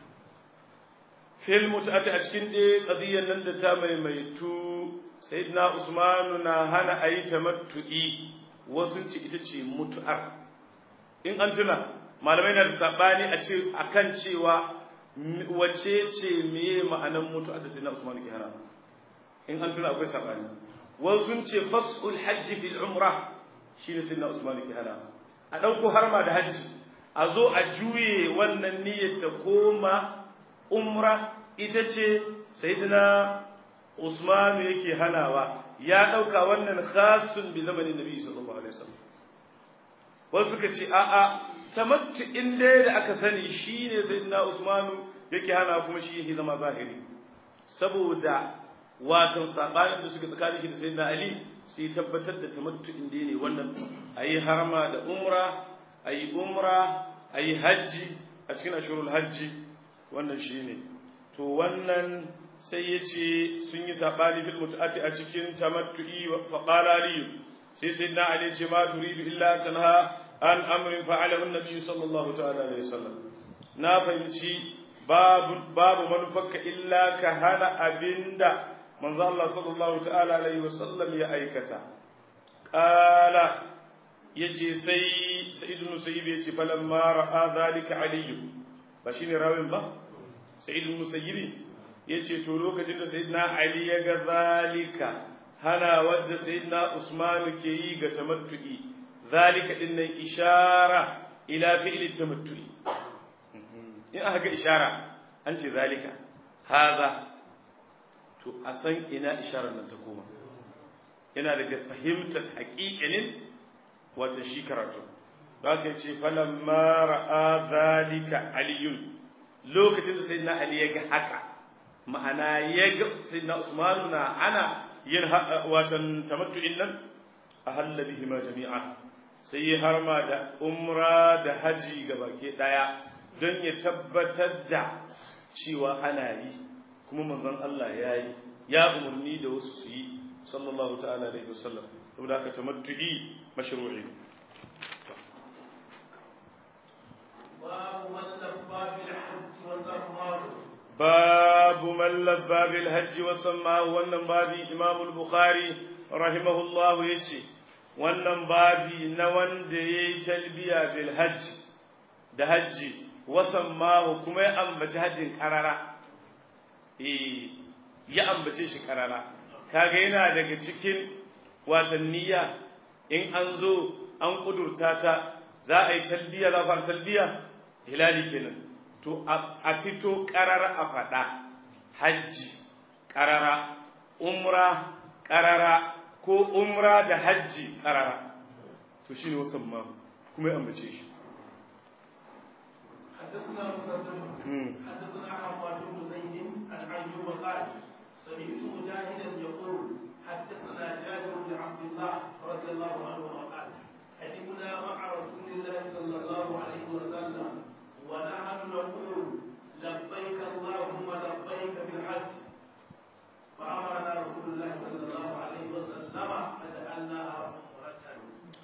fil mut'ati a cikin ɗaya qadiyyar nan da ta maimaitu sayyidina usmanu na hana ayi tamattu'i wasu ci ita ce mutu'ar in an tuna malamai na da sabani a ce akan cewa wace ce meye ma'anan mutu'ar da sayyidina usmanu ke hana in an tuna akwai sabani wasu ce fas'ul hajji fil umra shine sayyidina usmanu ke hana a ɗauko harma da hajji a zo a juye wannan niyyar ta koma umra ita ce sayyidina Usman yake hanawa ya dauka wannan khasun bi zamanin Nabi sallallahu alaihi wasallam wasu suka ce a a tamattu in dai da aka sani shine sayyidina Usman yake hana kuma shi yake zama zahiri saboda watan sabanin da suka tsakanin shi da sayyidina Ali sai tabbatar da tamattu in dai ne wannan ayi harma da umra ayi umra ayi haji a cikin ashurul hajji wannan shine to wannan sai ya ce sun yi saɓani fil mutu'ati a cikin tamattu'i fa qala ali sai sai na ali ce ma turidu illa tanha an amrin fa'alahu an-nabi sallallahu ta'ala alaihi wasallam na fahimci babu babu manufarka illa ka hana abinda manzo Allah sallallahu ta'ala alaihi wasallam ya aikata qala yace sai sa'id ibn musayyib yace falamma ra'a zalika ali ba shine rawin ba sa'id ibn musayyib yace to lokacin da sayyidina ali ya ga zalika hana wadda sayyidina usman ke yi ga tamattu'i zalika din nan ishara ila fi'li tamattu'i in aka ga ishara an ce zalika haza to a san ina isharar nan ta koma yana daga fahimtar haƙiƙanin wata shi karatu za ka ce falamma ra'a zalika aliyun lokacin da sayyidina ali ya ga haka ma'ana ya ga sayyidina usman na ana yin watan tamattu'in nan a halla bihi ma jami'a sai ya harma da umra da haji gabake daya don ya tabbatar da cewa ana yi kuma manzon Allah ya yi ya umarni da wasu su yi sallallahu ta'ala alaihi wasallam saboda haka tamattu'i mashru'i babu man labba bil hajj wa sammahu wannan babi imam al-bukhari rahimahullah yace wannan babi na wanda yayi talbiya bil hajj da hajji wa sammahu kuma ya ambaci hajjin karara eh ya ambace shi karara kaga yana daga cikin watanniya in an zo an kudurta ta za a yi talbiya za a talbiya hilali kenan to a fito karara a faɗa hajji karara umra karara ko umra da hajji karara to shine wasan ma kuma ya ambace shi حدثنا مسدد حدثنا حماد بن زيد عن ايوب قال سمعت مجاهدا يقول حدثنا جابر بن عبد الله رضي الله عنه قال قدمنا مع رسول الله صلى الله عليه وسلم ونحن نقول لبيك اللهم لبيك بالحج فامرنا رسول الله صلى الله عليه وسلم فجعلناها عمره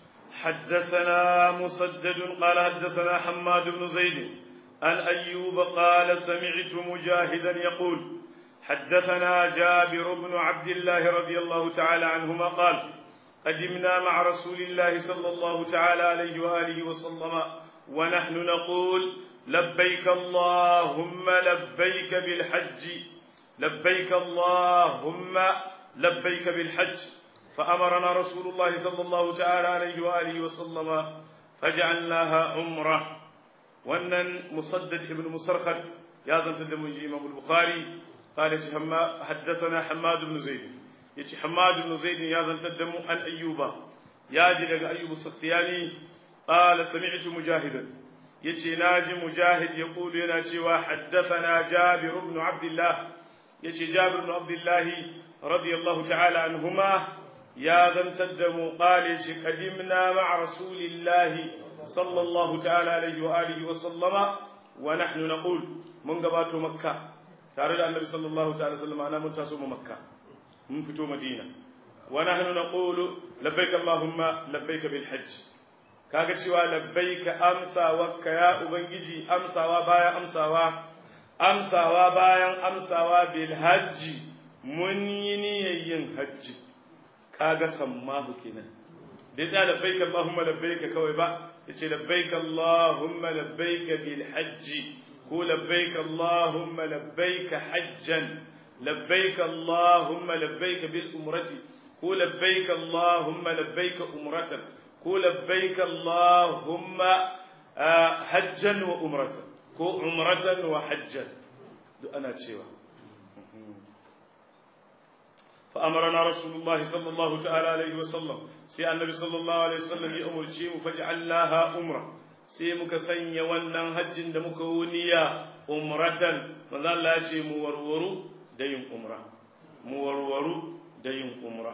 حدثنا مسدد قال حدثنا حماد بن زيد عن أيوب قال سمعت مجاهدا يقول حدثنا جابر بن عبد الله رضي الله تعالى عنهما قال قدمنا مع رسول الله صلى الله تعالى عليه وآله وسلم ونحن نقول لبيك اللهم لبيك بالحج لبيك اللهم لبيك بالحج فأمرنا رسول الله صلى الله تعالى عليه وآله وسلم فجعلناها عمرة وأن مسدد ابن مسرخد يا ذن تدم إمام البخاري قال حدثنا حماد بن زيد يتي حماد بن زيد يا ذن تدم عن أيوب يا جل أيوب السختياني قال سمعت مجاهدا يتي ناجي مجاهد يقول ينا حدثنا جابر بن عبد الله يتي جابر بن عبد الله رضي الله تعالى عنهما يا ذن تدم قال قدمنا مع رسول الله صلى الله تعالى عليه وآله وسلم ونحن نقول من قبات مكة تارد النبي صلى الله تعالى وسلم أنا منتصم مكة من فتو مدينة ونحن نقول لبيك اللهم لبيك بالحج kaga cewa labbaika amsawarka ya ubangiji amsawa bayan amsawa amsawa bayan amsawa bil hajji mun yi niyyar yin hajji kaga sammahu kenan bai da labbaika allahumma labbaika kawai ba yace labbaika allahumma labbaika bil hajji ko labbaika allahumma labbaika hajjan labbaika allahumma labbaika bil umrati ko labbaika allahumma labbaika umratan ko labbaika allahumma hajjan wa umratan ko umratan wa hajjan duk ana cewa فأمرنا رسول الله صلى الله تعالى عليه وسلم سي النبي صلى الله عليه وسلم يأمر شيء فجعلناها أمرة sai muka sanya wannan hajjin da muka wuniya umratan manzo Allah ya ce mu warwaru da yin umra mu warwaru da yin umra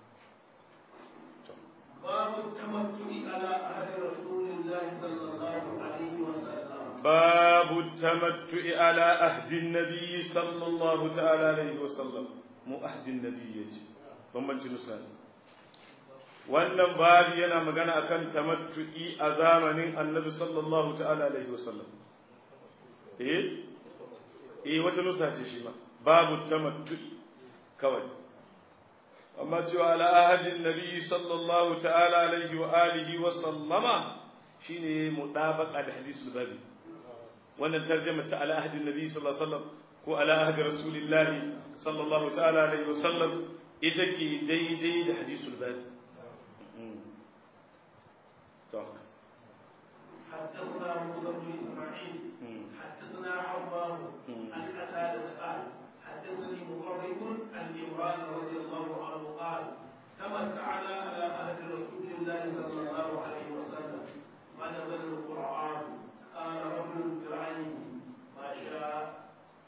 babu tamattu'i ala ahli rasulillahi sallallahu alaihi wa sallam babu tamattu'i ala ahdi an-nabi sallallahu ta'ala alaihi wa sallam mu ahdin nabi yace bambancin nusa wannan babu yana magana akan tamattu'i a zamanin annabi sallallahu ta'ala alaihi wasallam eh eh wata nusa ce shi ma babu tamattu'i kawai amma cewa ala ahadin nabi sallallahu ta'ala alaihi wa alihi wa sallama shine mudabaqa da hadisul babi wannan tarjuma ta ala ahadin nabi sallallahu alaihi wasallam ko ala ahdi rasulillahi sallallahu ta'ala alaihi wa sallam ita ke daidai da hadisul babi حدثنا موسى بن اسماعيل حدثنا حرام عن قتادة قال حدثني مقرب عن عمران رضي الله عنه قال تمتعنا على عهد رسول الله صلى الله عليه وسلم ونزل القرآن قال رجل برعيه ما شاء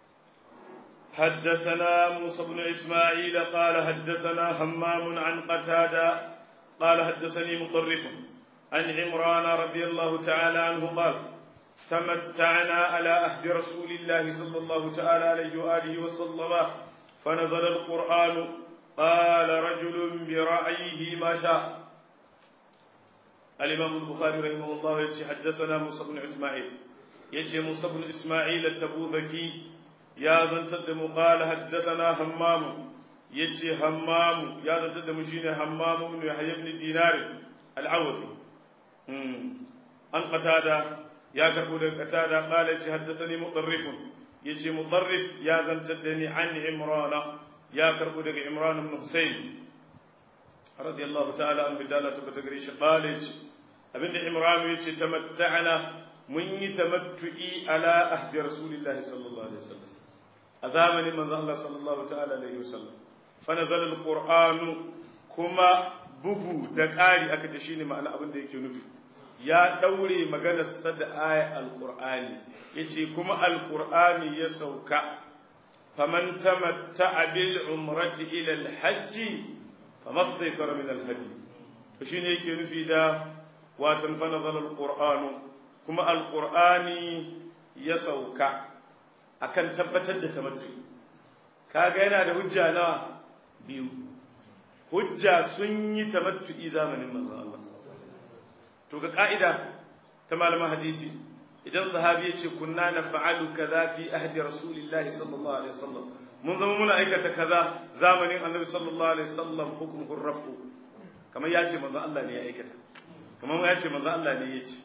حدثنا موسى بن إسماعيل قال حدثنا همام عن قتادة قال حدثني مطرف عن عمران رضي الله تعالى عنه قال تمتعنا على عهد رسول الله صلى الله تعالى عليه وآله وسلم فنزل القرآن قال رجل برأيه ما شاء الإمام البخاري رحمه الله يتي حدثنا موسى بن إسماعيل يتي موسى بن إسماعيل التبوذكي يا ذن تدم قال حدثنا همام يتي همام يا ذن تدم شين همام بن يحيى بن دينار العوضي أن قتادة يا كربو قتادة قال يتي حدثني مطرف يتي مطرف يا ذن تدني عن عمران يا كربو عمران بن حسين رضي الله تعالى عنه بدالة بتقريش قال يتي abinda imran ya ce tamatta'ana mun yi tamattu'i ala ahdi rasulillahi sallallahu alaihi wasallam a zamanin manzon Allah sallallahu ta'ala alaihi wasallam fa nazala alqur'anu kuma bugu da ƙari aka ce shine ma'ana abin da yake nufi ya daure maganar sa da aya alqur'ani yace kuma alqur'ani ya sauka faman tamatta'a bil umrati ila alhajj famastaysara min alhadi to shine yake nufi da watan fa nazala alqur'anu kuma alqur'ani ya sauka akan tabbatar da tamattu kaga yana da hujja nawa biyu hujja sun yi tamattu'i zamanin manzon Allah to ga ka'ida ta malaman hadisi idan sahabi ya ce kunna naf'alu kaza fi ahdi rasulillahi sallallahu alaihi wasallam mun zama muna aikata kaza zamanin annabi sallallahu alaihi wasallam hukumur rafu kamar ya ce manzon Allah ne ya aikata kamar ya ce manzo Allah ne ya ce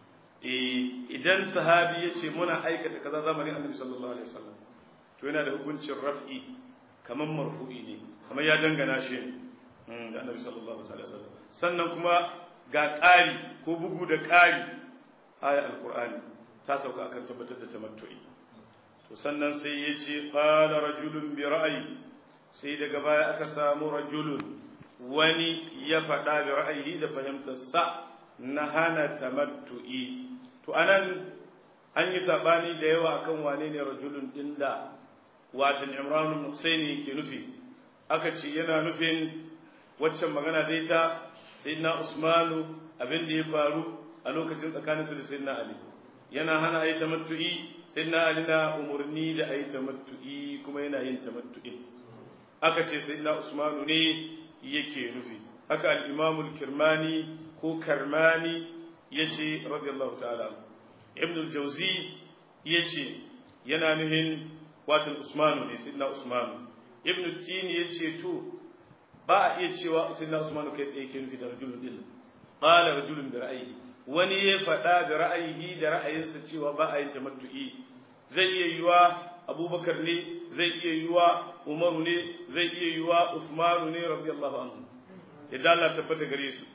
idan sahabi ya ce muna aikata kaza zamanin annabi sallallahu alaihi wasallam to yana da hukuncin raf'i kamar marfu'i ne kamar ya dangana shi da annabi sallallahu alaihi wasallam sannan kuma ga ƙari ko bugu da ƙari aya alqur'ani ta sauka akan tabbatar da tamattu'i to sannan sai ya ce qala rajulun bi ra'yi sai daga baya aka samu rajulun wani ya faɗa da ra'ayi da fahimtarsa na hana tamattu'i to anan an yi sabani da yawa akan wane ne rajulun din da watan Imran Husaini ke nufi aka ce yana nufin waccan magana da ita sayyidina Usmanu abin da ya faru a lokacin tsakaninsa da sayyidina Ali yana hana ayi tamattu'i sayyidina Ali na umurni da ayi tamattu'i kuma yana yin tamattu'i aka ce sayyidina Usmanu ne yake nufi haka al-Imam al-Kirmani ko Karmani yace radiyallahu ta'ala Ibn al-Jawzi yace yana nuhin watan Usmanu ne sayyidina Usmanu Ibn Tini yace to ba a iya cewa sayyidina Usmanu kai tsaye yake nufi da rajulun din qala rajulun bi ra'ayi wani ya faɗa da ra'ayi da ra'ayinsa cewa ba a yin tamattu'i zai iya yiwa Abubakar ne zai iya yiwa Umaru ne zai iya yiwa Usmanu ne radiyallahu anhu yadda Allah tabbata gare su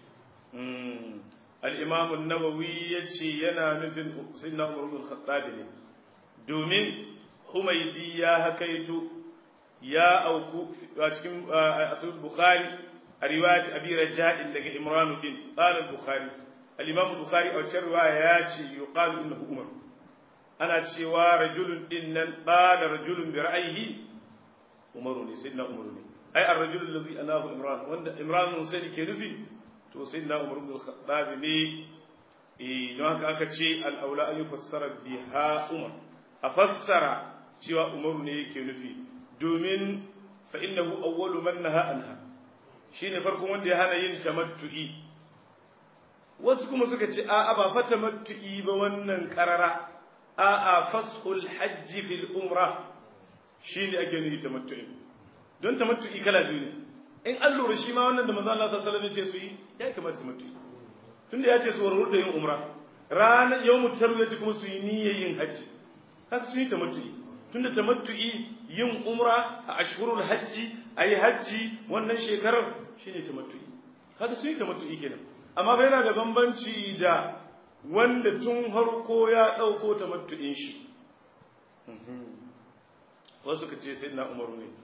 al-Imam an-Nawawi yace yana nufin Sayyidina Umar bin Khattab ne domin Humaydi ya hakaito ya auku a cikin Sahih Bukhari a riwayat Abi Raja'in daga Imran bin qala al-Bukhari al-Imam Bukhari a wata riwaya ya ce yuqalu innahu Umar ana cewa rajulun din nan qala rajulun bi ra'ayhi umaru ne sayyidina umaru ne ai ar-rajul alladhi anahu imran wanda imran husaini ke nufi to sayyidina umar ibn al-khattab ne eh don haka aka ce al-aula an yufassara biha umar a fassara cewa umaru ne yake nufi domin fa innahu awwalu man naha anha shine farkon wanda ya hana yin tamattu'i wasu kuma suka ce a'a ba fa tamattu'i ba wannan karara a'a fashul hajji fil umra shine ake nufi tamattu'i don tamattu'i kala biyu ne in an lura shi ma wannan da manzo Allah sallallahu alaihi wasallam ya ce su yi ya kamata tamattu'i tunda ya ce su warwar da yin umra ranar yawmut tarwiyati kuma su yi niyyar yin hajji haka su yi tamattu'i tunda tamattu'i yin umra a ashhurul hajji ayi hajji wannan shekarar shine tamattu'i haka su yi tamattu'i kenan amma bai yana da bambanci da wanda tun harko ya ɗauko tamattu'in shi wasu ka ce sai na umaru ne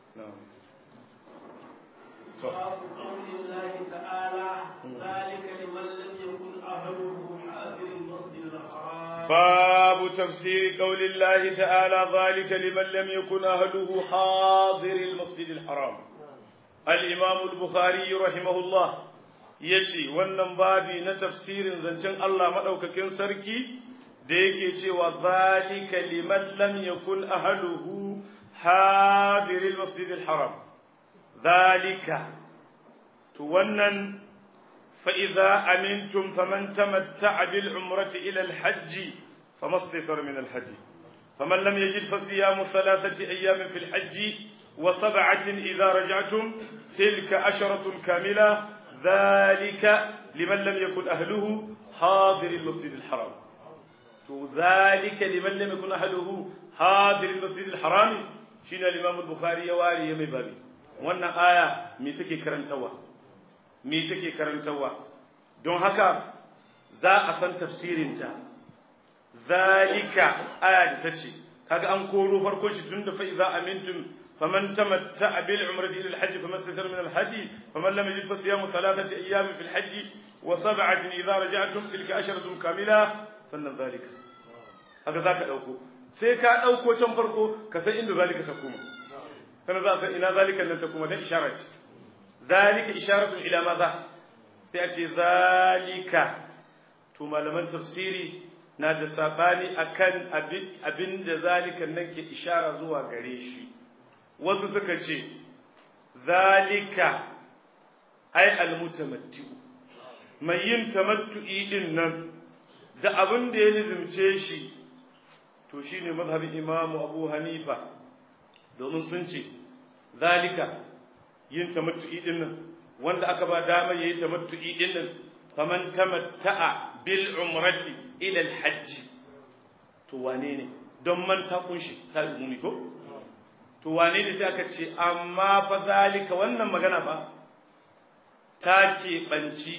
باب قول الله تعالى ذلك لمن لم يكن أهله حاضر المسجد الحرام باب تفسير قول الله تعالى ذلك لمن لم يكن أهله حاضر المسجد الحرام الإمام البخاري رحمه الله yace wannan babi na tafsirin zancen Allah madaukakin sarki da yake cewa zalika liman lam yakun ahluhu hadiril masjidil haram zalika to wannan fa idza amintum faman tamatta'a bil umrati ila al hajj famastasar min al hajj faman lam yajid fasiyamu thalathati ayamin fil hajj wa sab'atin idza raja'tum tilka asharatun kamila ذلك لمن لم يكن أهله حاضر المسجد الحرام ذلك لمن لم يكن أهله حاضر المسجد الحرام شين الإمام البخاري يواري يمي بابي وانا آية ميتكي كرنتوا ميتكي كرنتوا دون هكا za a san tafsirinta zalika aya da tace kaga an koro farko shi tunda fa iza amintum فمن تمتع بالعمرة إلى الحج فما استيسر من الهدي فمن لم يجد فصيام ثلاثة أيام في الحج وسبعة إذا رجعتم تلك أشرة كاملة فإن ذلك هذا ذاك أوكو سيكا أوكو تنفرقو كسي إن ذلك تقوم فإن ذاك إن ذلك لن تقوم ده إشارة ذلك إشارة إلى ماذا سيأتي ذلك ثم لمن تفسيري na da sabani akan abin da zalika nan ke ishara zuwa gare shi wasu suka ce zalika ai almutamattiu mai yin tamattu'i din nan da abin da ya nizumce shi to shine mazhabin Imam Abu Hanifa domin sun ce zalika yin tamattu'i din nan wanda aka ba dama yayi tamattu'i din nan faman tamatta'a bil umrati ila al hajj to wane ne don man ta kunshi ta umumi ko to wane ne sai aka ce amma fa zalika wannan magana ba ta keɓanci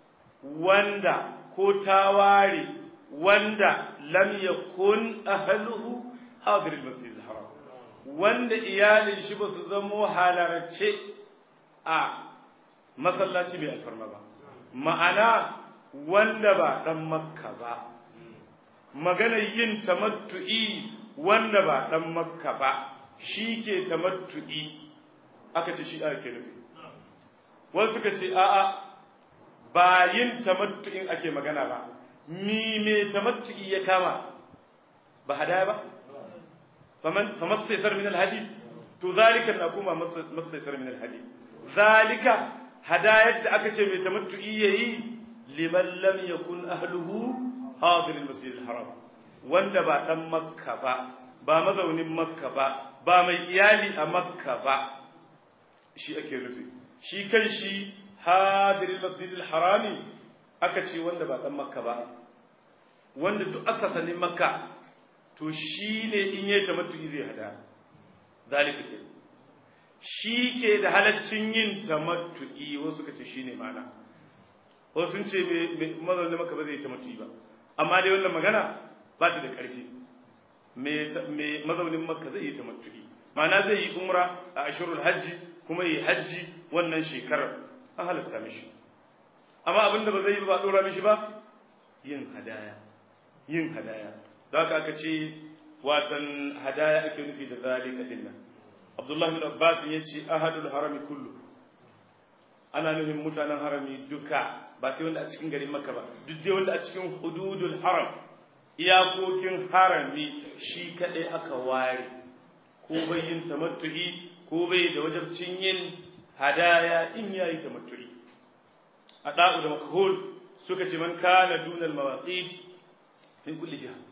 wanda ko ta ware wanda lam yakun ahluhu hadir al-masjid al-haram wanda iyalin shi ba su zamo halarce a masallaci mai alfarma ba ma'ana wanda ba dan makka ba magana yin tamattu'i wanda ba dan makka ba shi ke tamattu'i aka ce shi ake nufi wasu suka ce a'a ba yin tamattu'in ake magana ba mi me tamattu'i ya kama ba hadaya ba faman famastaysar min alhadi to zalika na kuma mastaysar min alhadi zalika hadayar da aka ce mai tamattu'i yayi liman lam yakun ahluhu hadir almasjid alharam wanda ba dan makka ba ba mazaunin makka ba ba mai iyali a makka ba shi ake nufi shi kan shi hadirin masjidil harami aka ce wanda ba dan makka ba wanda duk aka sani makka to shi ne in yi tamattu'i zai hada zalika ke shi ke da halaccin yin tamattu'i wasu ka ce shi ne mana wasu sun ce mazaunin makka ba zai yi tamattu'i ba amma dai wannan magana ba ta da ƙarfi mai mazaunin makka zai yi tamattu'i ma'ana zai yi umra a ashirul hajji kuma yi hajji wannan shekarar an halatta mishi amma abinda ba zai yi ba dora mishi ba yin hadaya yin hadaya da haka aka ce watan hadaya ake nufi da zalika dinnan abdullah bin abbas ya ce ahadul harami kullu ana nufin mutanen harami duka ba sai wanda a cikin garin makka ba duk dai wanda a cikin hududul haram iyakokin harami shi kaɗai aka ware ko bai yin tamattu'i ko bai da wajabcin yin hadaya in ya yi tamattu'i a ɗa'u da makhul suka ce man kana dunal mawaqit min kulli jiha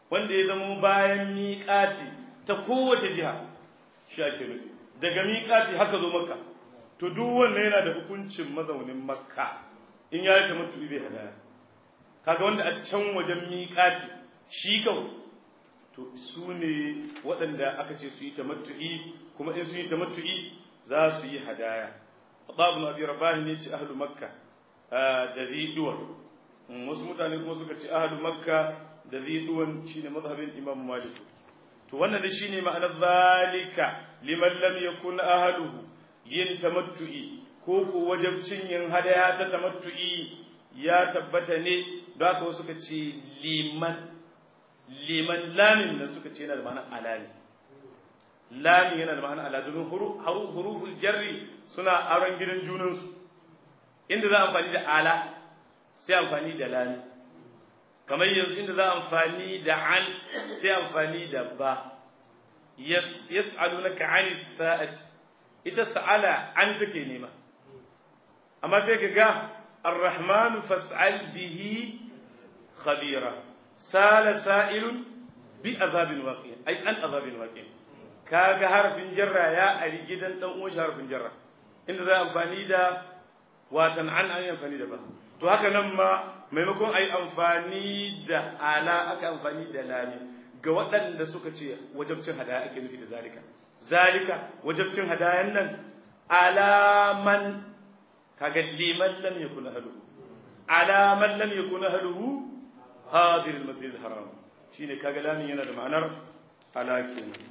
wanda ya zama bayan miƙati ta kowace jiha shi ake nufi daga miƙati haka zo makka to duk wannan yana da hukuncin mazaunin makka in ya yi tamattu bai hadaya kaga wanda a can wajen miƙati shi kawai to su ne waɗanda aka ce su yi tamattu'i kuma in su yi tamattu'i za su yi hadaya Abu Abi Rabah ne ce ahlu Makka da ziduwan wasu mutane kuma suka ce ahlu Makka da ziduwan shine mazhabin Imam Malik to wannan da shine ma'anar zalika liman lam yakun ahluhu yin tamattu'i ko ko wajibcin yin hadaya ta tamattu'i ya tabbata ne da haka wasu suka ce liman liman lamin nan suka ce yana da ma'anar alali lamin yana da ma'anar ala domin huruful jarri suna aron gidan junansu inda za a amfani da ala sai amfani da lami kamar yanzu inda za a amfani da an sai amfani da ba yas'alunaka 'ani sa'ati ita sa'ala an take nema amma sai ka ga ar-rahmanu fas'al bihi khabira sala sa'ilun bi azabin waqi ai an azabin waqi kaga harfin jarra ya ari gidan dan uwan harfin jarra inda za amfani da watan an an amfani da ba to haka nan ma maimakon ai amfani da ala aka amfani da lami ga waɗanda suka ce wajabcin hadaya ake nufi da zalika zalika wajabcin hadayan nan alaman kaga liman lam yakun ahluhu alaman lam yakun ahluhu hadir al-masjid al-haram shine kaga lamin yana da ma'anar ala kenan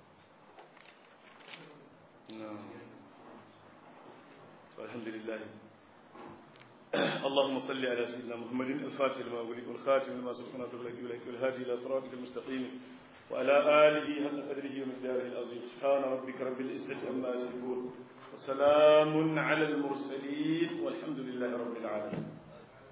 الحمد لله اللهم صل على سيدنا محمد الفاتح لما أغلق والخاتم لما سبق ناصر لك ولك والهادي إلى صراطك المستقيم وعلى آله حق قدره ومقداره العظيم سبحان ربك رب العزة عما يصفون وسلام على المرسلين والحمد لله رب العالمين